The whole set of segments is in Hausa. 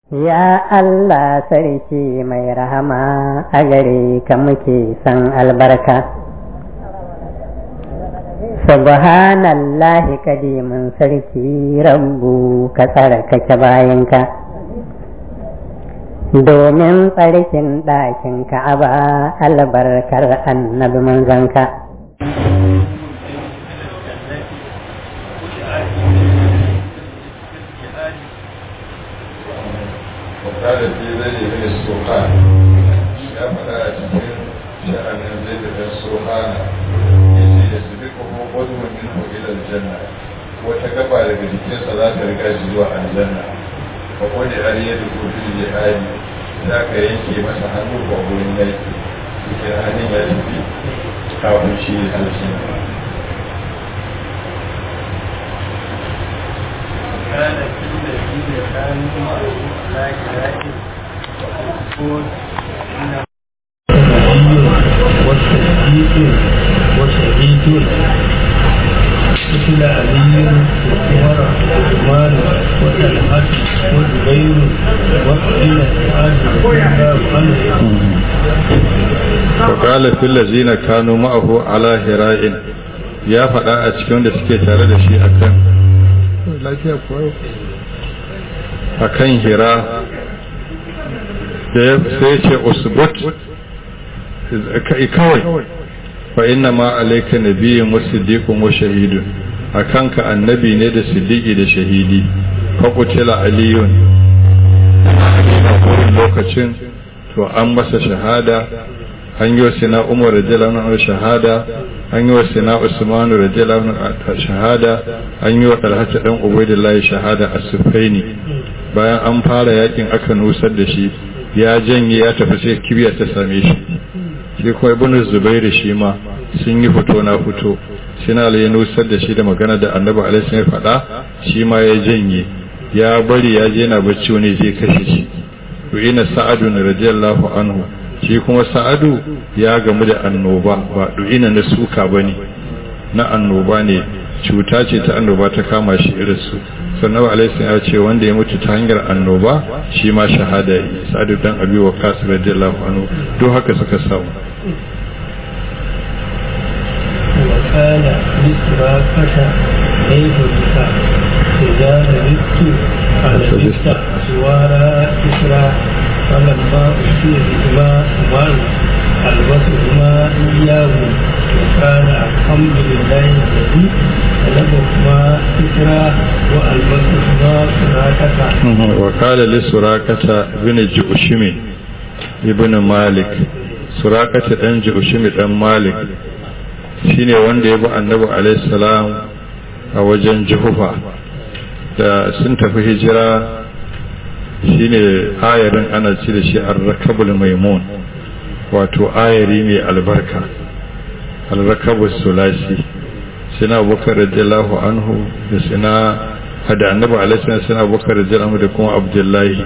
Ya Allah sarki mai rahama a gare ka muke san albarka. Subhanallahi kadimin sarki rabbu ka tsarkake bayanka. Domin tsarkin ɗakin ka'aba albarkar annabi manzanka. وقال في ذي من السوقان يا فلا cikin sha'anin zai da suhana yace ya sabiqu qadwa minhu ila aljanna wata gaba daga jikinsa za ta riga shi zuwa aljanna fa qadi aliyatu fil jihadi za ka yanke masa hannu ko gurin yaki cikin hannun ya tafi kafin shi aljanna كان في الذين كانوا معه لا كلائم وقول وصديق وشهيد مثل علي وعمر وعثمان وطلحة وزبير وابن سعد رضي الله عنه وقال في الذين كانوا معه على هراء ya faɗa a cikin da suke tare da shi akan lafiya kuwa a kan hira da ya sai ce usbut kawai fa inna ma alayka nabiyyun wa siddiqun wa shahidun akanka annabi ne da siddiqi da shahidi fa qutila aliyun a lokacin to an masa shahada an yi wa sina umar radiyallahu anhu shahada an yi wa sina usman radiyallahu anhu shahada an yi wa talhata dan ubaidillahi shahada a sufaini bayan an fara yakin aka nusar da shi ya janye ya tafi sai kibiya ta same shi shi kuma ibn zubairu shi ma sun yi fito na fito sina ya nusar da shi da magana da annabi alaihi ya faɗa shi ma ya janye ya bari ya je yana bacci wani zai kashe shi to ina sa'adu radiyallahu anhu shi kuma sa'adu ya gamu da annoba ba du'ina na suka ba ne na annoba ne cuta ce ta annoba ta kama shi irinsu sannan alaihi ya ce wanda ya mutu ta hanyar annoba shi ma shahada yi sa'adu dan abi wa kasu radiyallahu anhu duk haka suka samu وكان لسراقة كيف بك إذا لبثت فلبثت سوارا إسرا فلما أتي بهما عمر ألبسهما إياه وكان الحمد لله الذي طلبهما إسرا وألبسهما سراقة وقال لسراقة بن جؤشم ابن مالك سراقة بن جؤشم بن مالك shine wanda ya bi annabi alaihi salam a wajen juhufa da sun tafi hijira shine ayarin ana ci da shi ar-rakabul maimun wato ayari mai albarka al-rakabus sulasi sina abubakar radiyallahu anhu da sina hada annabi alaihi salam sina abubakar radiyallahu da kuma abdullahi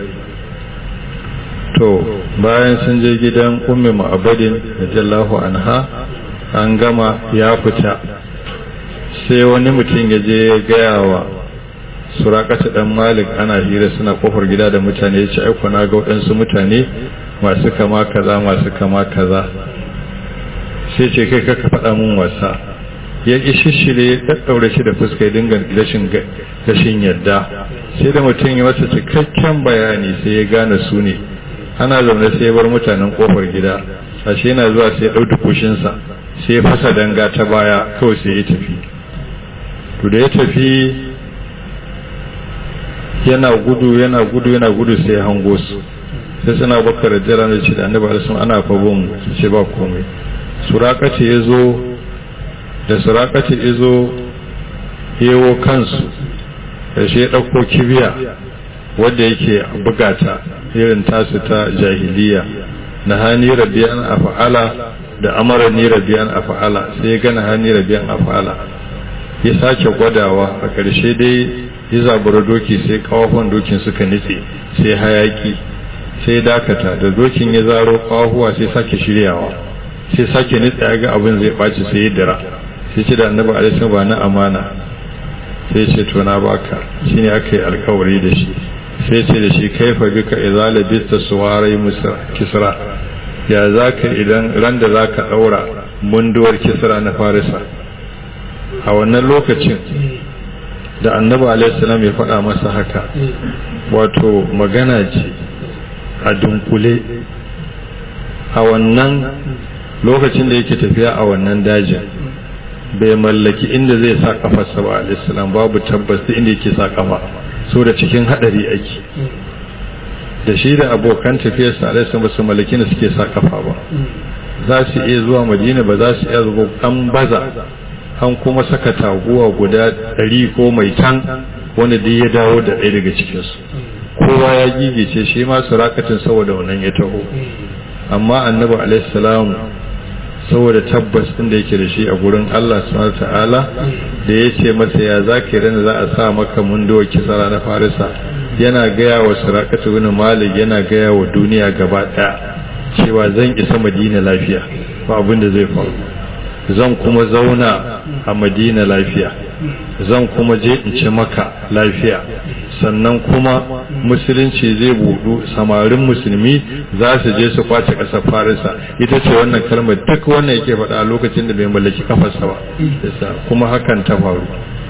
to bayan sun je gidan ummi ma'abadin radiyallahu anha an gama ya fita sai wani mutum ya je ya gaya wa surakata dan malik ana hira suna kofar gida da mutane ya ce aiko na ga waɗansu mutane masu kama kaza masu kama kaza sai ce kai kaka faɗa mun wasa ya ƙi shishire ya ɗaɗɗaure shi da fuska ya dinga rashin rashin yadda sai da mutum ya masa cikakken bayani sai ya gane su ne ana zaune sai ya bar mutanen kofar gida ashe yana zuwa sai ya ɗau dukushinsa sai ya fasa danga ta baya kawai sai ya tafi to da ya tafi yana gudu yana gudu yana gudu sai ya hango su sai suna bakar jira da ce da annabi alisun ana fabon su ce ba komai surakace ya zo da surakace ya zo yewo kansu da shi ya ɗauko kibiya wadda yake bugata irin tasu ta jahiliya na hani rabiyan a fa'ala da amara ni rabiyan a fa'ala sai ya gana hani rabiyan a fa'ala ya sake gwadawa a ƙarshe dai ya zabura doki sai kawafan dokin suka nitse sai hayaki sai dakata da dokin ya zaro kawahuwa sai sake shiryawa sai sake nitse ya ga abin zai ɓaci sai ya dira sai ce da annabi alaihi ba na amana sai ce to na baka shine aka yi alkawari da shi sai ce da shi kaifa bika idza labista suwarai kisra ya zaka idan ran da zaka daura munduwar kisra na farisa a wannan lokacin da annabi alaihi salam ya faɗa masa haka wato magana ce a dunkule a wannan lokacin da yake tafiya a wannan dajin bai mallaki inda zai sa kafarsa ba alaihissalam babu tabbas da inda yake sa kafa so da cikin hadari ake da shi da abokan tafiyarsa alaihissalam ba su mallaki da suke sa kafa ba za su iya zuwa madina ba za su iya zuwa an baza an kuma saka taguwa guda ɗari ko mai tan wanda dai ya dawo da ɗaya daga cikinsu kowa ya gigice shi ma su rakatin saboda wannan ya taho amma annabi alaihissalam saboda tabbas din da yake da shi a gurin Allah subhanahu ta'ala da ya ce masa ya zaka rana za a sa maka munduwa kisara na farisa yana gaya wa surakatu bin malik yana gaya wa duniya gaba daya cewa zan isa madina lafiya ba abin da zai faru zan kuma zauna a madina lafiya zan kuma je in ci maka lafiya sannan kuma musulunci zai budu samarin musulmi za su je su kwace ƙasar farisa ita ce wannan kalmar duk wannan yake faɗa a lokacin da bai mallaki kafarsa ba kuma hakan ta faru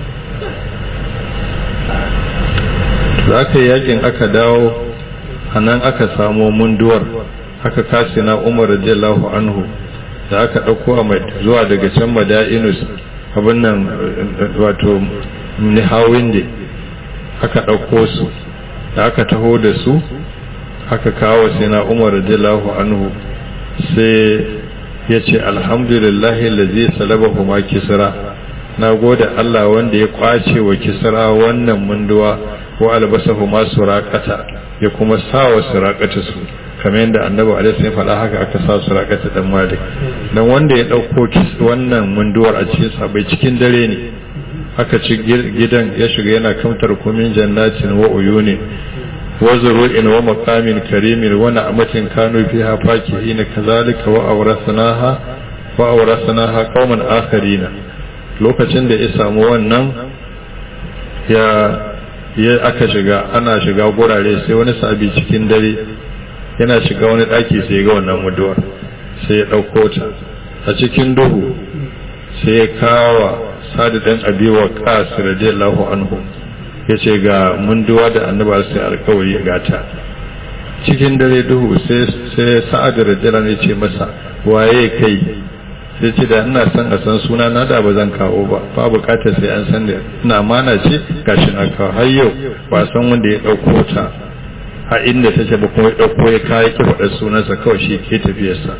za ka yakin aka dawo a nan aka samo munduwar aka kasi na umar radiyallahu anhu da aka ɗauko a zuwa daga can mada'inus abin nan wato nihawin da aka ɗauko su da aka taho da su aka kawo sai na umar radiyallahu anhu sai ya ce alhamdulillahi lazi salabahu ma kisra na gode Allah wanda ya kwace wa kisra wannan munduwa wa albasahu ma suraqata ya kuma sa wa suraqata su kamar yadda annabi alaihi ya faɗa haka aka sa suraqata dan malik dan wanda ya dauko wannan munduwar a cikin sabai cikin dare ne aka ci gidan ya shiga yana kamtar kumin jannatin wa uyuni wa zuru'in wa maqamin karimin wa na'matin kanu fiha fakihina kazalika wa awrasnaha wa awrasnaha qauman akharina lokacin da ya samu wannan ya ya aka shiga ana shiga gurare sai wani sabi cikin dare yana shiga wani daki sai ya ga wannan muduwar sai ya dauko ta a cikin duhu sai ya kawa sadu dan abi wa qas radiyallahu anhu yace ga munduwa da annabi sai alkawari ga ta cikin dare duhu sai sai sa'ad radiyallahu ya ce masa waye kai sai ce da ina son a san suna na da ba zan kawo ba ba bukatar sai an san da ina amana ce gashi na kawo har yau ba san wanda ya dauko ta a inda take ba kuma ya dauko ya kai ki faɗa sunansa kawai shi ke tafiyarsa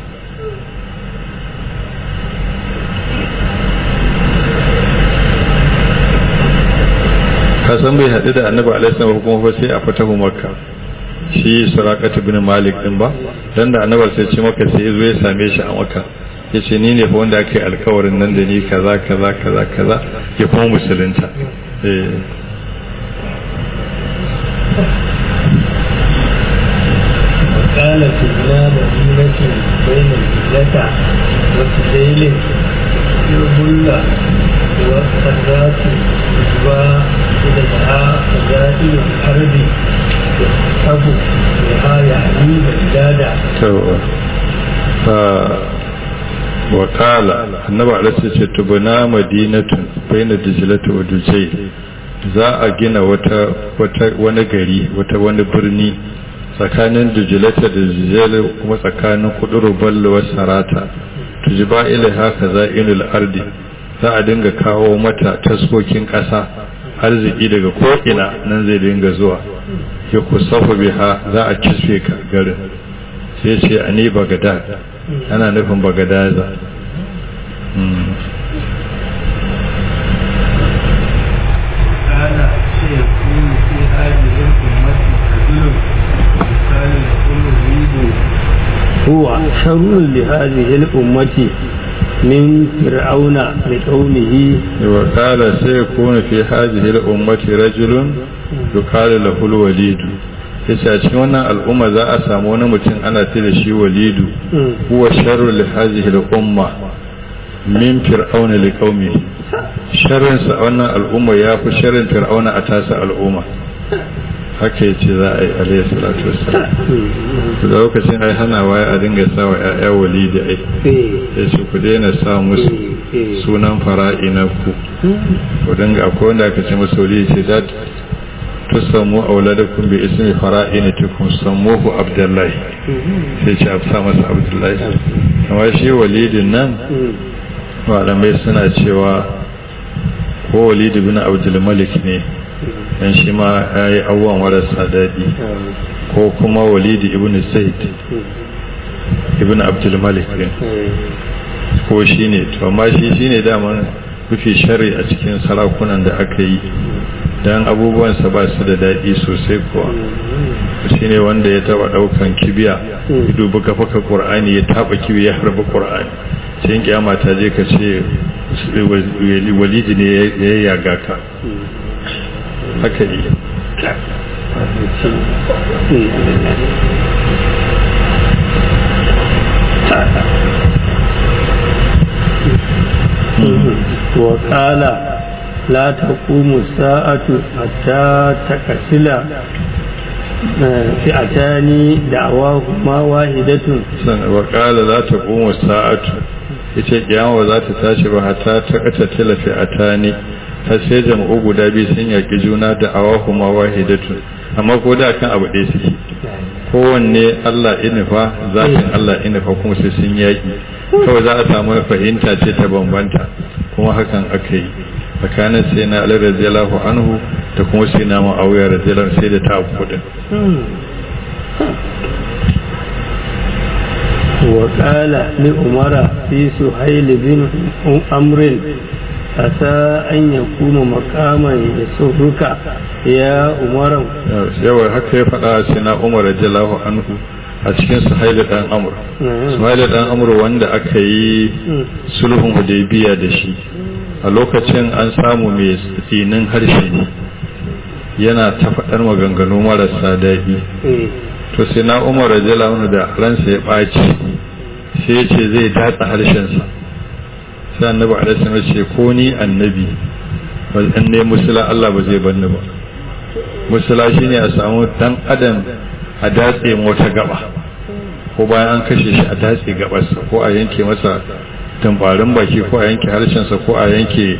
kasan bai haɗu da annabi alaihi salam kuma fa sai a fatahu makka shi sarakatu bin malik din ba dan da annabi sai ce maka sai zo ya same shi a makka yace ni ne fa wanda aka yi alkawarin nan da ni kaza kaza kaza kaza ya kuma musulunta eh وكانت إلى مدينة بين الجلة وسجيل يبلى والسرات إجواء إليها فزائل الأرض يحسب بها يعني بجادة wakala annabi alaihi ce tubuna madinatun baina dijlatu wa dujayl za a gina wata wata wani gari wata wani birni tsakanin dujlata da dujayl kuma tsakanin kuduru ballo wa sarata tujiba ila haka za'inul ardi za a dinga kawo mata taskokin ƙasa arziki daga ko'ina nan zai dinga zuwa ya kusafa biha za a kisfe ka garin sai ce a ni bagadad ana nufin bagadaza هو شر لهذه الأمة من فرعون لقومه وقال سيكون في هذه الأمة رجل يقال له الوليد yace a cikin wannan al'umma za a samu wani mutum ana ce da shi walidu huwa sharru li hadhihi al-umma min fir'auna li qaumi sharrin sa wannan al'umma ya fi sharrin fir'auna a tasa al'umma haka ya ce za a yi alayhi salatu wassalam da lokacin ai hana waya a dinga sa wa ƴaƴa walidi ai ya ce ku daina sa musu sunan fara'ina ku ku dinga akwai wanda aka ce musu walidi ce za tusammu auladakum bi ismi fara'inatikum sammuhu abdullahi sai ce a sa masa abdullahi amma shi walidin nan malamai suna cewa ko walidi bin abdul malik ne dan shi ma ya yi abubuwan marasa daɗi ko kuma walidi ibn zaid ibn abdul malik ne ko shi ne to amma shi shi ne daman mafi shari a cikin sarakunan da aka yi don abubuwansa ba su da daɗi sosai kuwa shi ne wanda ya taɓa ɗaukan kibiya ya dubi gafaka ƙur'ani ya taɓa kibiya ya harba ƙur'ani sai kiyama ta je ka ce walidi ne ya yaga ka haka yi وقال لا تقوم الساعة حتى تكسل فئتان دعواهما واحدة وقال لا تقوم الساعة ita kiyama za ta tashi ba hata ta kata tilafi a tani har sai jama'u guda biyu sun yaƙi juna da awahu ma wahidatun amma ko da kan abu ɗaya suke kowanne Allah inifa zafin Allah inifa kuma sai sun yaƙi kawai za a samu fahimta ce ta bambanta kuma hakan aka yi tsakanin sai na Ali radiyallahu anhu da kuma sai na Muawiya radiyallahu sai da ta abu kudin وقال لأمر في سهيل بن أمر أتى أن يكون مقاما يسرك يا أمر yawa haka ya faɗa sai na Umar radiyallahu anhu a cikin Suhail dan Amr Suhail dan Amr wanda aka yi sulhun Hudaybiya da shi a lokacin an samu mai tsinin harshe ne yana ta faɗar maganganu marasa daɗi to sai na umar radiyallahu da ransa ya ɓaci sai ya ce zai datsa harshensa sai annabi alaihi ya ce ko ni annabi ba in ne musula Allah ba zai banni ba musula shine a samu dan adam a datse wata gaba ko bayan an kashe shi a datse gabarsa ko a yanke masa tambarin baki ko a yanke harshensa ko a yanke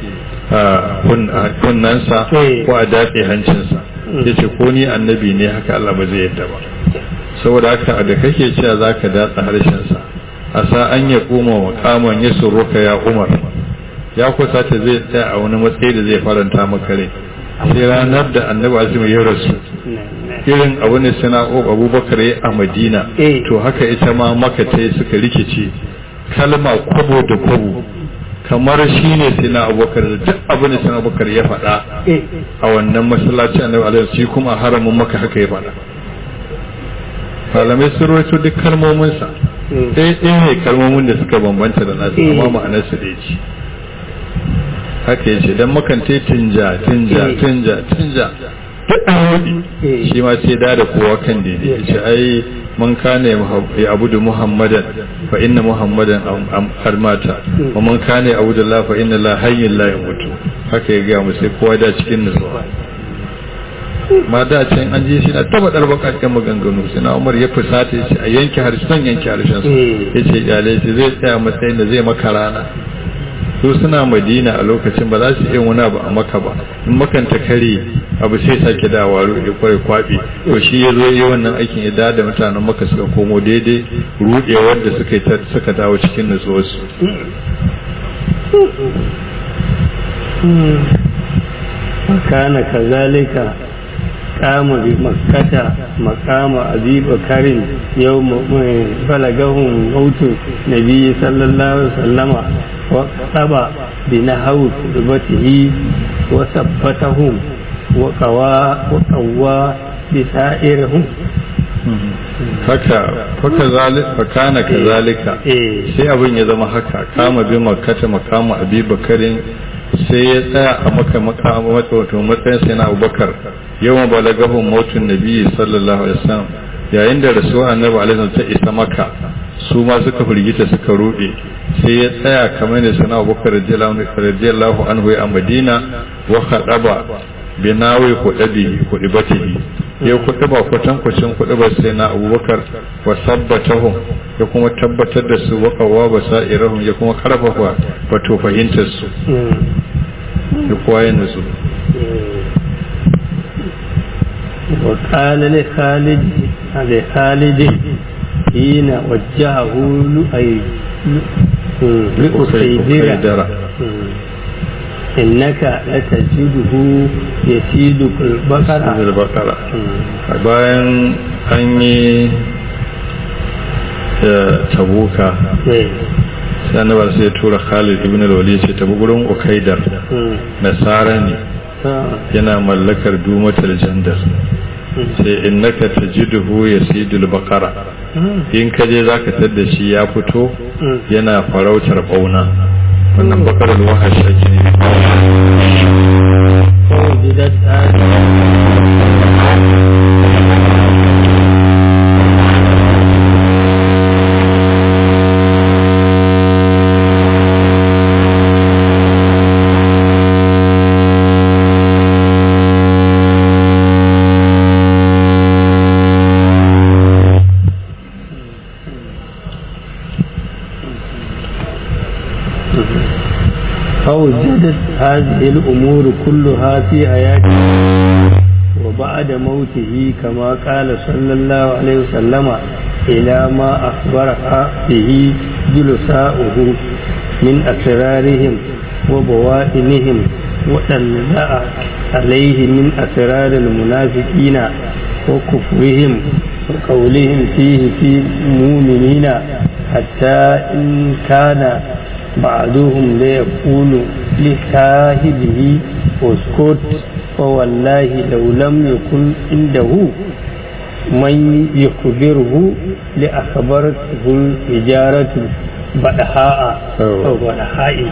kunnansa ko a datse hancinsa ya ce ko ni annabi ne haka Allah ba zai yadda ba saboda haka da kake cewa za ka datsa harshensa a sa an ya koma makaman ya suruka ya umar ya kusa ta zai tsaya a wani matsayi da zai faranta maka rai sai ranar da annabi azumi ya rasu irin abu ne suna abubakar ya a madina to haka ita ma maka ta suka rikice kalma kwabo da kwabo kamar shi ne sai na abubakar da duk abu ne sai abubakar ya faɗa a wannan masallaci annabi alaihi shi kuma haramun maka haka ya faɗa malamai sun rawaito duk kalmominsa ɗaya ɗaya ne kalmomin da suka bambanta da nasu amma ma'anar su ɗaya ce haka ya ce don makante tinja tinja tinja tinja duk an shi ma sai da da kowa kan daidai ya ce ai man kana ya abudu muhammadan fa inna muhammadan har mata wa man kana ya abudu allah fa inna la hayyun la yamutu haka ya ga mu sai kowa da cikin nutsuwa ma da can an je shi na taba dar bakakken maganganu sai na umar ya fusata ya ce a yanke harshen yanke harshen su ya ce iyalai shi zai tsaya matsayin da zai maka rana su suna madina a lokacin ba za su iya wani abu a maka ba in makanta kare abu sai sake dawa ruɗe kwarai kwaɓe to shi ya zo yi wannan aikin ya da mutanen maka suka komo daidai ruɗewar da suka suka dawo cikin nutsuwarsu وكان كذلك قام بمكة مقام أبي بكر يوم بلغهم موت النبي صلى الله عليه وسلم وقطب بنحو خطبته وثبتهم وقوى وقوى بسائرهم haka faka zalika fakana kazalika sai abin ya zama haka kama bi makkata makama abi bakarin sai ya tsaya a maka makama wato matsayin sai na abubakar yawan balagahun mautun nabi sallallahu alaihi wasallam yayin da rasuwa annabi alaihi ta isa maka su ma suka firgita suka rude sai ya tsaya kamar da sana abubakar radiyallahu anhu a madina wa khadaba binawi hudabi hudibatihi ya kuɗi ba kwatankwacin kuɗi ba sai na abubakar wa sabbatahum ya kuma tabbatar da su wakawa ba sa'irahum ya kuma karfafa wato fahimtar su ya kowa ya nutsu وقال لخالد لخالد حين وجهه لأي لأسيدرة إنك لتجده يسيد البقرة البقرة bayan an yi tabuka sai annabar sai ya tura Khalid ibn al-Walid ce tabi gurin Ukaidar nasara ne yana mallakar dumatar jandar sai innaka tajiduhu yasidul baqara in ka je zaka tadda shi ya fito yana farautar bauna wannan bakarar wahash ake ne فوجدت هذه الأمور كلها في حياته وبعد موته كما قال صلى الله عليه وسلم إلى ما أخبرها به جلساؤه من أسرارهم وبوائنهم وطلع عليه من أسرار المنافقين وكفرهم وقولهم فيه في المؤمنين حتى إن كان بعضهم ليقول لصاحبه اسكت فوالله لو لم يكن عنده من يخبره لأخبرته الإجارة بدحاء أو بدحاء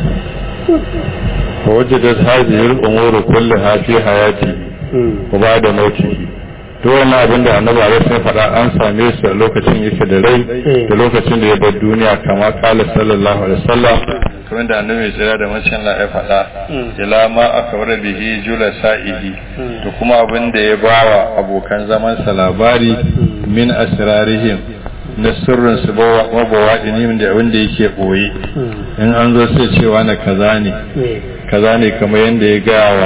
فوجدت هذه الأمور كلها في حياتي وبعد موته duk wani abin da annabi alaihi sun faɗa an same su a lokacin yake da rai da lokacin da ya bar duniya kama kala sallallahu alaihi wasallam kamar da annabi mai tsira da macen Allah ya faɗa ila ma aka wara bihi jula sa'ihi da kuma abin da ya bawa abokan zaman sa labari min asrarihim na sirrin su mabawa ɗinin da abin da yake ɓoye in an zo sai cewa na kaza ne kaza ne kamar yadda ya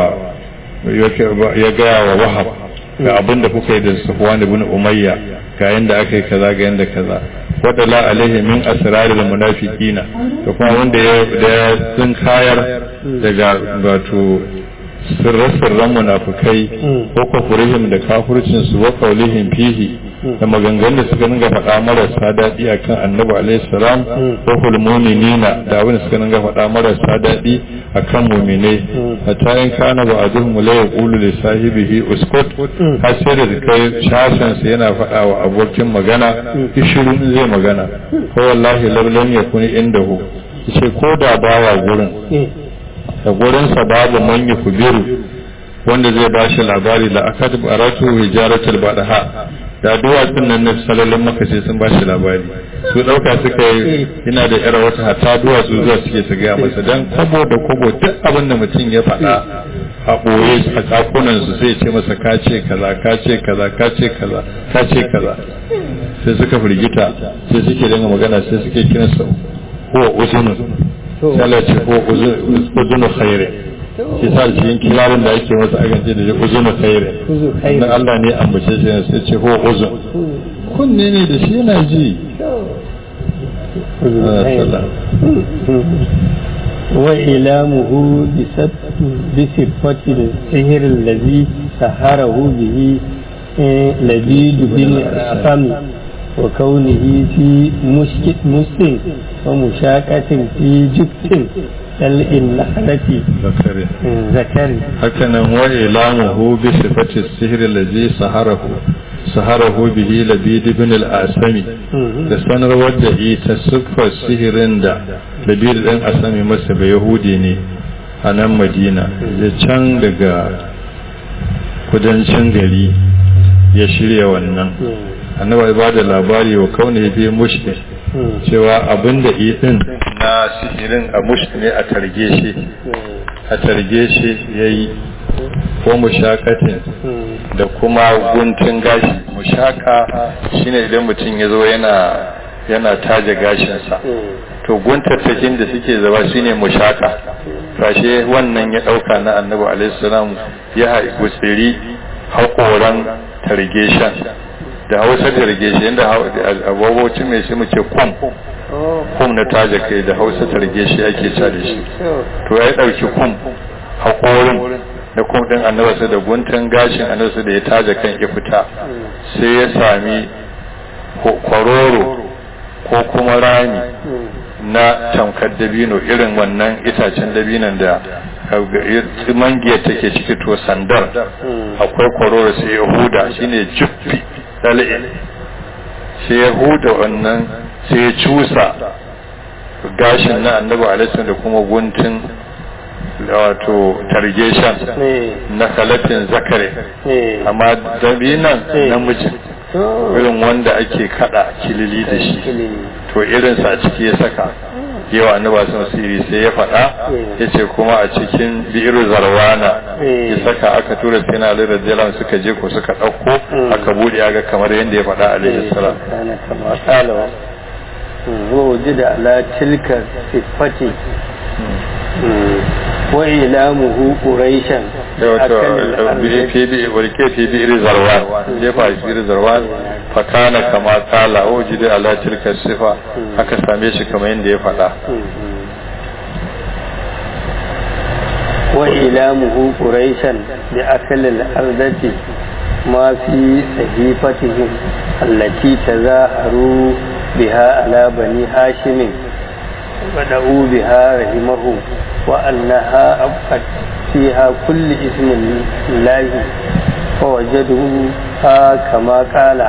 gaya wa wahab ga abin da kuka yi da sufwan ibn umayya ga yanda aka yi kaza ga yanda kaza wadala alaihi min asraril munafiqina da kuma wanda ya da sun kayar daga wato sirran munafikai ko kufurihim da kafircin su wa qaulihim fihi da maganganun da suka ninga faɗa marasa daɗi akan annabi alaihi salam ko hulmuminina da abin da suka ninga faɗa marasa daɗi akan muminai hatta in kana ba a zuhun la yaqulu li sahibihi uskut har sai da kai shashan sa yana faɗa wa abokin magana ishiru in zai magana ko wallahi lam yakuni indahu yace ko da bawa gurin da gurinsa babu man kubiru wanda zai ba shi labari la akad baratu hijaratul badaha da duwatsun nan na salalin maka sai sun ba shi labari su dauka suka yi ina da yar wata hatta duwatsu zuwa suke su gaya masa dan kwabo da kwabo duk abin da mutum ya faɗa a ɓoye a kakunan su sai ce masa ka ce kaza ka ce kaza ka ce kaza ka ce kaza sai suka firgita sai suke dinga magana sai suke kiransa huwa uzunun sai Allah ce huwa uzunu khairin shi sa cikin kilarin da ake masa akan ce da shi uzunu khairin dan Allah ne ambace shi sai ce huwa uzun kunne ne da shi yana ji وإلامه بصفة السحر الذي سهره به لبيد بن أسامي وكونه في مسك ومشاكة في جبت النخلة zakari ذكر hakanan wa ilamuhu bi sifati sihr allazi saharahu saharahu bihi labid ibn al-asami da sanarwar da ita siffar sihirin da labid ɗan asami masa ba yahudi ne a nan madina da can daga kudancin gari ya shirya wannan annaba ba da labari wa kaune fi mushrik cewa abin da idin na sihirin a mushrik ne a targe shi a targe shi ya yi ko mushakatin da kuma guntun gashi mushaka shine idan mutum ya zo yana yana taje gashinsa to guntattakin da suke zaba shine mushaka kashe wannan ya dauka na annabi alaihi salam ya haiku tsiri haƙoran targeshen da hausa targeshen inda abubocin mai shi muke kum kum na taje kai da hausa targeshi ake ca da shi to ya dauki kum haƙorin da kum din annabi da guntun gashin annabi da ya taje kan ya fita sai ya sami kwaroro ko kuma rami na tamkar dabino irin wannan itacen dabinon da mangiyar take ciki to sandar akwai kwaroro sai ya huda shine juffi dal'in sai ya huda wannan sai ya cusa gashin na annabi alaihi da kuma guntun wato targeshan na kalatin zakare amma dabinan namijin irin wanda ake kada kilili da shi to irinsa a ciki ya saka yawa annaba sun siri sai ya faɗa ya ce kuma a cikin bi'ir zarwana ya saka aka tura sai na lura jalan suka je ko suka ɗauko aka buɗe aga kamar yadda ya faɗa alaihi salam ووجد على تلك صفته وإلامه قريشا ولكي في بئر زروان جيفا في بئر زروان فكان كما قال وجد على تلك الصفة haka same shi kamar yadda ya faɗa وإلامه قريشا بأكل الأرض ما في صحيفتهم التي تظاهروا بها على بني هاشم ودعوا بها رحمه وأنها أبقت فيها كل اسم الله فوجدوها كما قال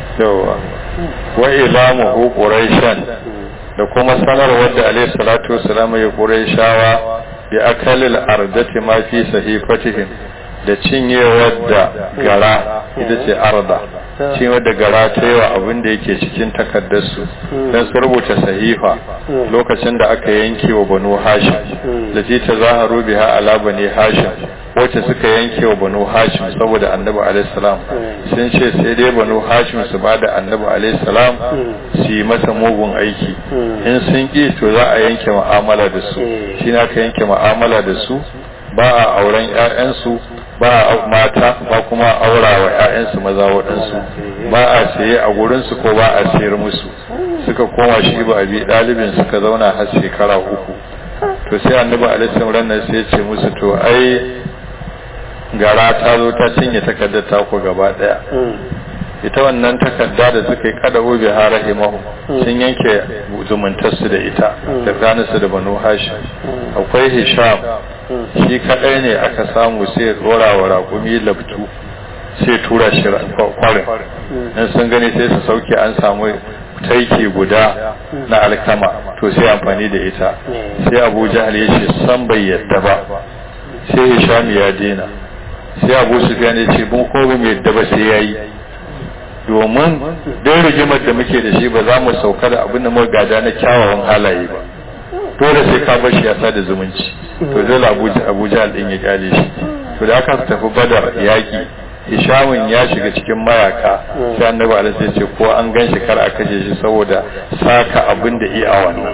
وإلامه قريشا da kuma sanarwar da alaihi salatu wasalam ya qurayshawa bi akalil ardati ma fi sahifatihim da cinyewar da gara ita ce arda cinyewar da gara ta yi wa abin da yake cikin takardarsu don su rubuta sahifa lokacin da aka yanke wa banu hashim da ce ta zaharu biha ala bani hashim wacce suka yanke wa banu hashim saboda annabi alaihissalam sun ce sai dai banu hashim su ba da annabi alaihissalam su yi masa mugun aiki in sun ƙi to za a yanke ma'amala da su shi na ka yanke ma'amala da su ba a auren 'ya'yansu ba a mata ba kuma aura wa 'ya'yansu maza waɗansu ba a saye a gurinsu ko ba a sayar musu suka koma shi ba a bi ɗalibin suka zauna har shekara uku to sai annabi alaihi ranar sai ya ce musu to ai gara ta zo ta cinye takardar taku gaba ɗaya ita wannan takarda da suka yi kada obi ha rahimahu sun yanke zumuntarsu da ita da ranar da banu hashim akwai hisham shi kadai ne aka samu sai dora wa raƙumi labtu sai tura shi kwarin in sun gani sai su sauke an samu taiki guda na alkama to sai amfani da ita sai abu jahal ya ce san bai yadda ba sai hisham ya dena sai abu sufyan ya ce mun ko mai yadda ba sai yayi domin don rigimar da muke da shi ba za mu sauka da abin da muka gada na kyawawan halaye ba dole sai ka bar shi ya sada zumunci to dole abuja din ya kyale shi to da aka tafi badar yaki hishamun ya shiga cikin mayaka sai annabi alaihi ya ce ko an gan shi kar a kashe shi saboda saka abin da iya wannan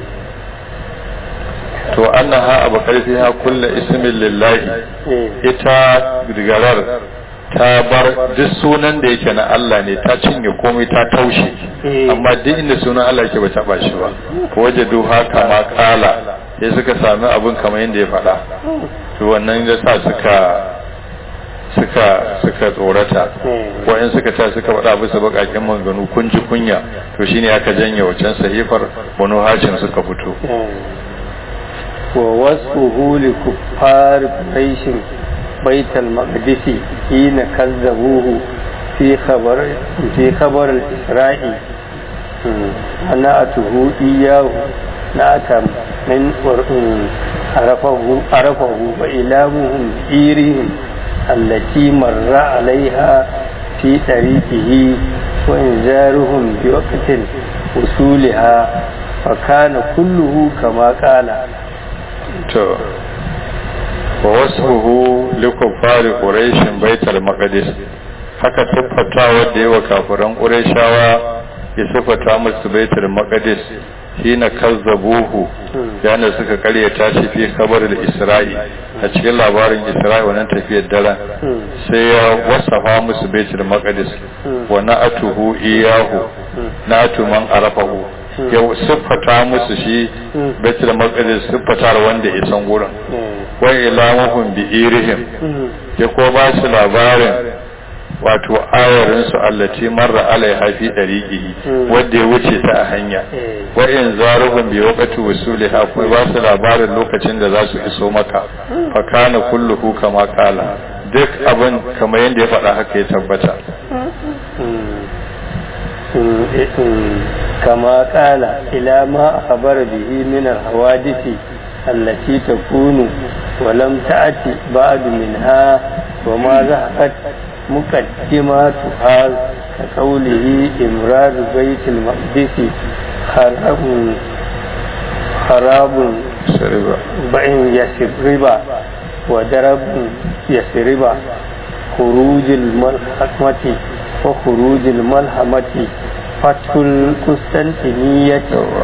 to annaha abu karfi ha kulla ismin lillahi ita digarar ta bar duk sunan da yake na Allah ne ta cinye komai ta taushe amma duk inda sunan Allah yake ba taba shi ba waje duha kama kala sai suka sami abin kamar yadda ya faɗa to wannan ya sa suka suka suka tsorata wa'in suka ta suka faɗa bisa baƙaƙen manganu kun ji kunya to shine aka janye wacan sahifar banu hashim suka fito wa wasfuhu li kuffar quraish بيت المقدس حين كذبوه في خبر في خبر الإسراء نأته إياه نأتم من عرفه عرفه وإلامهم إيرهم التي مر عليها في طريقه وإنذارهم بوقت وصولها فكان كله كما قال wa wasfuhu likuffari quraishin baitul maqdis haka siffata wadda yawa kafiran qurayshawa ya siffata musu baitul maqdis hina kazzabuhu yana suka karyata shi fi kabar da isra'i a cikin labarin isra'i wannan tafiyar daren sai ya wasafa musu baitul maqdis wa na'atuhu iyahu na'atu man arafahu ya siffata musu shi baitul maqdis siffatar wanda ya san gurin wa ilamuhum bi irihim ya ko ba su labarin wato ayarinsu allati marra alaiha fi dariqihi wanda ya wuce ta a hanya wa in zaruhum bi waqti wusuliha kuma ba su labarin lokacin da za su iso maka fa kana kulluhu kama kala duk abin kamar yadda ya faɗa haka ya tabbata كما قال إلى ما أخبر به من الحوادث التي تكون ولم تأتي بعد منها وما ذهبت مقدماتها كقوله إمرار بيت المقدس خراب خراب بين يسربا ودرب يسربا خروج الملحمة وخروج الملحمة فتح القسطنطينية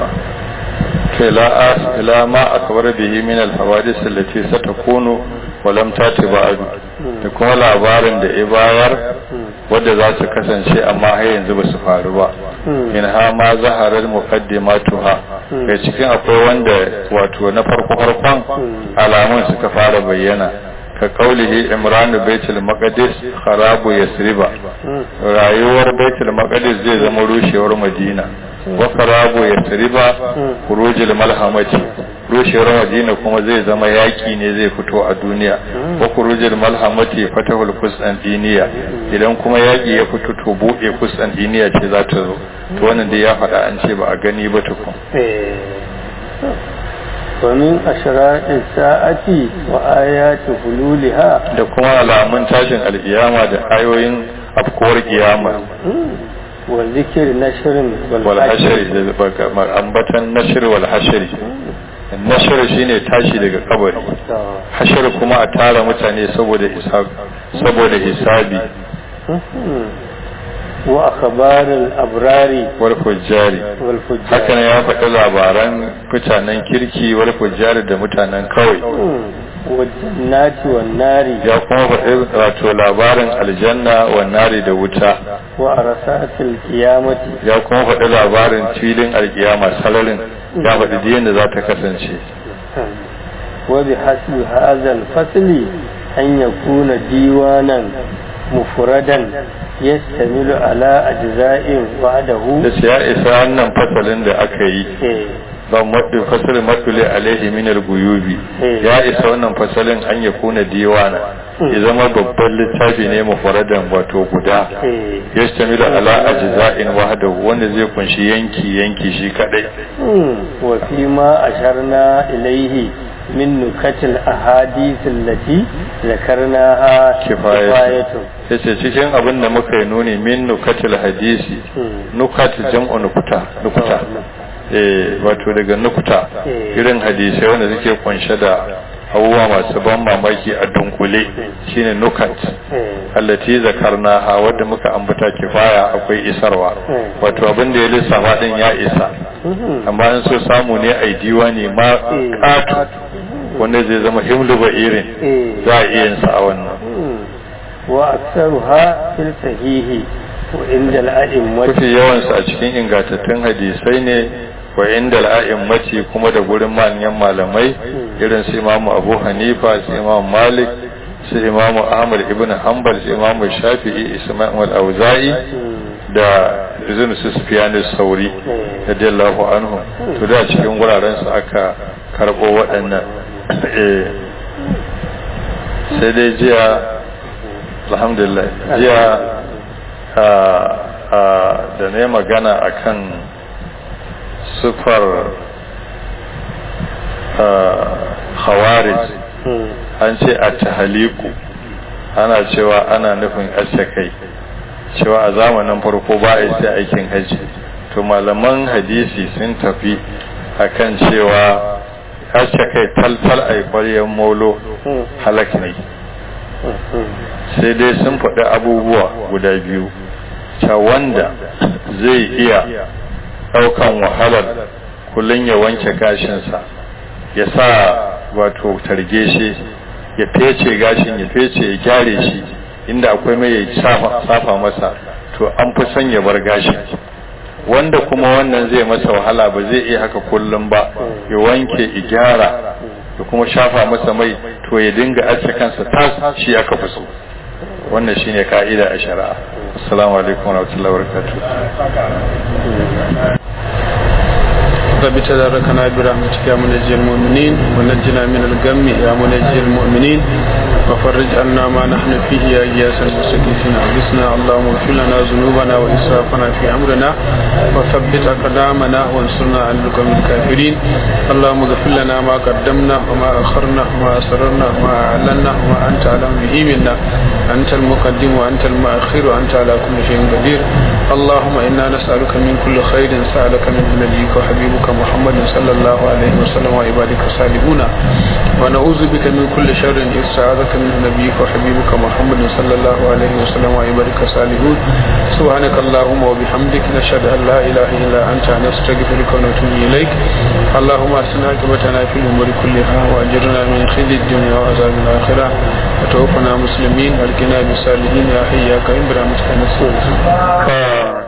إلى ما أخبر به من الحوادث التي ستكون ولم تأتي بعد da kuma labarin da ibayar wadda za su kasance amma har yanzu ba su faru ba min ha ma zaharar muqaddimatuha ga cikin akwai wanda wato na farko farkon alamun suka fara bayyana ka kaulihi imran baitul maqdis kharabu yasriba rayuwar baitul maqdis zai zama rushewar madina wa kharabu yasriba khurujul malhamati rushewar madina kuma zai zama yaki ne zai fito a duniya wa khurujul malhamati fatahul qustantiniya idan kuma yaki ya fito to bude qustantiniya ce za ta zo to wannan dai ya faɗa an ce ba a gani ba tukun ومن أشراء الساعة وآيات حلولها da kuma alamun tashin alkiyama da ayoyin afkuwar kiyama wa zikir nashirin wal hashri da ambatan nashr wal hashri nashr shine tashi daga kabari hashir kuma a tara mutane saboda hisabi saboda hisabi wa akhbarul abrari wal fujjari wal fujjar hakan ya faɗi labaran mutanen kirki wal fujjari da mutanen kawai wa jannati wan nari ya kuma faɗi wato labarin aljanna wa nari da wuta wa arsatil qiyamati ya kuma faɗi labarin filin alkiyama salarin ya faɗi diyan da za ta kasance wa bi hasbi hadha al fasli an yakuna diwanan mufradan yastamilu ala ajza'in wa'dahu da ce ya isa wannan fasalin da aka yi eh ba maɗi fasalin maɗuli alaihi minar guyubi ya isa wannan fasalin an ya kuna diwana ya zama babban littafi ne mufaradan wato guda eh ya stamilu ala ajza'in wahdahu wanda zai kunshi yanki yanki shi kadai wa fi ma asharna ilaihi min nukatil ahadith allati zakarnaha kifayatu yace cikin abin da muka yi nuni min nukatil hadisi nukat jam'u nukuta nukuta eh wato daga nukuta irin hadisai wanda suke kunshe da abubuwa masu ban mamaki a dunkule shine nukat allati zakarnaha wadda muka ambata kifaya akwai isarwa wato abin da ya lissafa din ya isa amma in so samu ne a diwani ma katu wanda zai zama himlu ba irin za a iya yin sa a wannan wa aktsaruha fil sahihi wa inda al-a'immati mafi yawansa a cikin ingantattun hadisai ne wa inda al'a'immati kuma da gurin manyan malamai irin su imamu abu hanifa su imamu malik su imamu ahmad ibn hanbal su imamu shafi'i isma'il auza'i da izin su sufyan sauri radiyallahu anhu to da cikin guraren su aka karbo waɗannan sai dai jiya alhamdulillah jiya da ne magana akan sufar khawarij an ce a tahaliku ana cewa ana nufin kai cewa a zamanin farko ba a sai aikin haji to malaman hadisi sun tafi akan cewa aske kai taltal a ƙwaryen molo halak ne sai dai sun faɗi abubuwa guda biyu ta wanda zai iya ɗaukan wahalar kullum ya wanke gashinsa ya sa wato targe shi ya fece gashin ya fece ya gyare shi inda akwai mai ya safa masa to an fi son ya bar gashin wanda kuma wannan zai masa wahala ba zai iya haka kullum ba ya wanke ya gyara da kuma shafa masa mai to ya dinga ace kansa tas shi aka fi so wannan shine ka'ida a shari'a assalamu alaikum wa rahmatullahi wa barakatuh رب تداركنا برحمتك يا منجي المؤمنين ونجنا من الغم يا منجي المؤمنين وفرج عنا ما نحن فيه يا إياس المستغيثين أغثنا اللهم اغفر لنا ذنوبنا وإسرافنا في أمرنا وثبت أقدامنا وانصرنا على القوم الكافرين اللهم اغفر لنا ما قدمنا وما أخرنا وما أسررنا وما أعلنا وما أنت أعلم به منا أنت المقدم وأنت المؤخر وأنت على كل شيء قدير اللهم إنا نسألك من كل خير سألك منه نبيك وحبيبك محمد صلى الله عليه وسلم وعبادك الصالحون ونعوذ بك من كل شر استعاذك منه نبيك وحبيبك محمد صلى الله عليه وسلم وعبادك الصالحون سبحانك اللهم وبحمدك نشهد أن لا إله إلا أنت نستغفرك ونتوب إليك اللهم أحسن عاقبتنا في الأمور كلها وأجرنا من خزي الدنيا وعذاب الآخرة وتوفنا مسلمين والقنا بالصالحين يا حي يا قيوم برحمتك نستغيث